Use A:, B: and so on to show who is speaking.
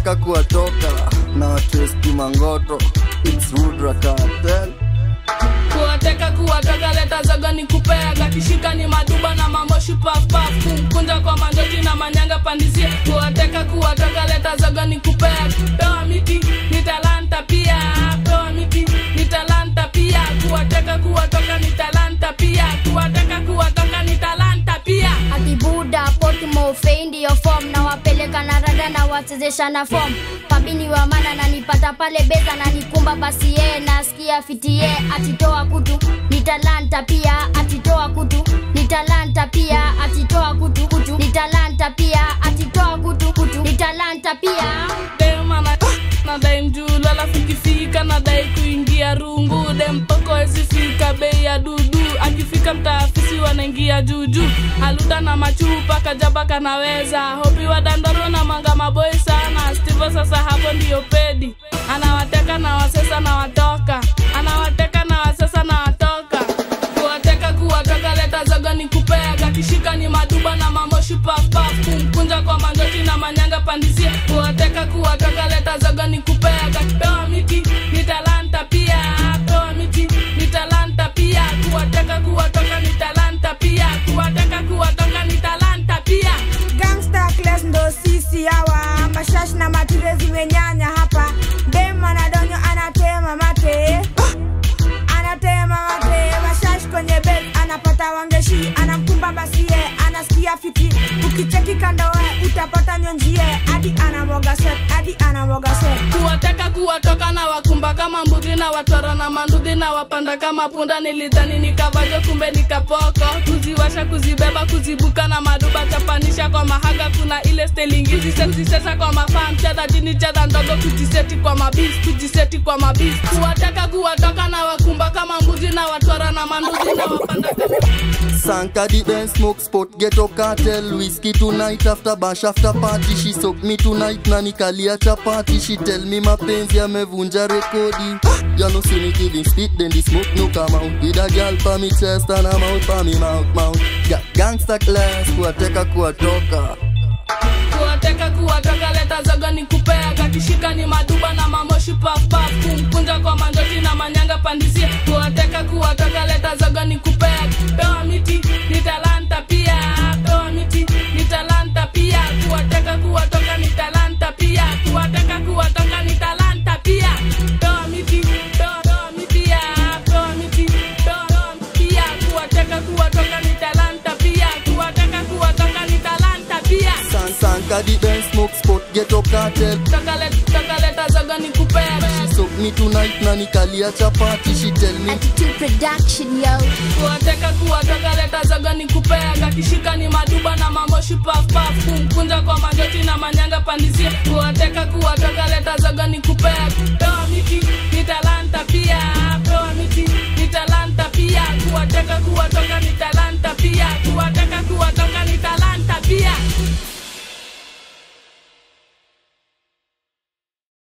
A: kuwateka kuwatoka na watesti mangoto It's Rudra Cartel
B: kuwateka kuwatoka leta zogo ni kupea kakishika ni maduba na mamoshi pafpaf kumkunja kwa manjoji na manyanga pandizie kuwateka kuwatoka leta zogo ni kupea pewa miti ni talanta pia pewa miti ni talanta pia kuwateka kuwatoka ni talanta pia kuwateka kuwatoka ni talanta pia
C: akibuda potmofei ndiyo fom na wapeleka na rada na wachezesha na fom pabini wa mana nanipata pale beza na nikumba basi yeye nasikia fitie atitoa kutu ni talanta pia atitoa kutu ni talanta pia atitoa kutu kutu ni talanta pia atitoa kutu kutu ni talanta pia
B: demana nadai mjulu alafu ikifika nadai kuingia rungu dempoko ezifika bei ya dudu akifika mtaafisi wanaingia juju aluda na machupa kajaba kanaweza hopi wa dandoro na manga maboi sana stivo sasa hapo ndiyo pedi anawateka na wasesa na watoka anawateka na wasesa na watoka kuwateka kuwatoka leta zogo ni kupea kakishika ni maduba na mamoshi pafpaf kumkunja kwa manjoti na manyanga pandizie kuwateka kuwatoka leta zogo ni kupea kakipewa miti ni talanta pia pewa miti ni talanta pia kuwateka kuwatoka ni talanta pia kuwateka kuwatoka ni talanta pia
D: gangsta class ndo sisi hawa mashash na matire zimenyanya hapa dem anadonyo anatema mate anatema mate mashash kwenye bed anapata wangeshi anamkumba basie anasikia fiti ukicheki kandoe utapata nyonjie hadi anamwaga sweat hadi anamwaga sweat
B: kuwateka kuwatoka na wakumba kama mbuzi na watoro na manduthi na wapanda kama punda nilidhani nikavajo kumbe nikapoko kuziwasha kuzibeba kuzibuka na maduba chapanisha kwa mahaga kuna ile stelingizi sesisesa kwa mafaa mcheza jini cheza ndogo kujiseti kwa mabis kujiseti kwa mabis kuwateka kuwatoka na wakumba kama mbuzi na watoro na manduthi na wapanda kama
A: Sanka the dance smoke spot ghetto cartel Whiskey tonight after bash after party She soak me tonight na nikalia chapati She tell me mapenzi amevunja rekodi You know see me giving spit then the smoke no come out With a girl pa me chest and a mouth pa me mouth mouth Ga Gangsta class kuwateka kuwatoka
B: kuwateka kuwatoka leta zogo ni kupea kakishika ni maduba na mamoshi pafpaf kumkunja kwa manjoti na manyanga pandizie kuwateka kuwatoka leta zogo ni kupea pewa miti ni talanta pia pewa miti ni talanta pia kuwateka kuwatoka ni talanta pia kuwateka kuwatoka ni talanta pia pewa miti pewa pewa miti ya pewa miti pewa pewa pia kuwateka kuwatoka ni talanta pia kuwateka kuwatoka ni talanta pia
A: San Sanka the dance smoke spot ghetto cartel
B: takaleta zogo ni kupea
A: She soak me tonight na nikalia chapati She tell me
C: attitude production yo
B: kuwateka kuwatoka leta zogo ni kupea kakishika ni maduba na mamoshi pafpaf kumkunja kwa manjoti na manyanga pandizie kuwateka kuwatoka leta zogo ni kupea pewa miti ni talanta pia pewa miti ni talanta pia kuwateka kuwatoka ni talanta pia kuwateka kuwatoka ni talanta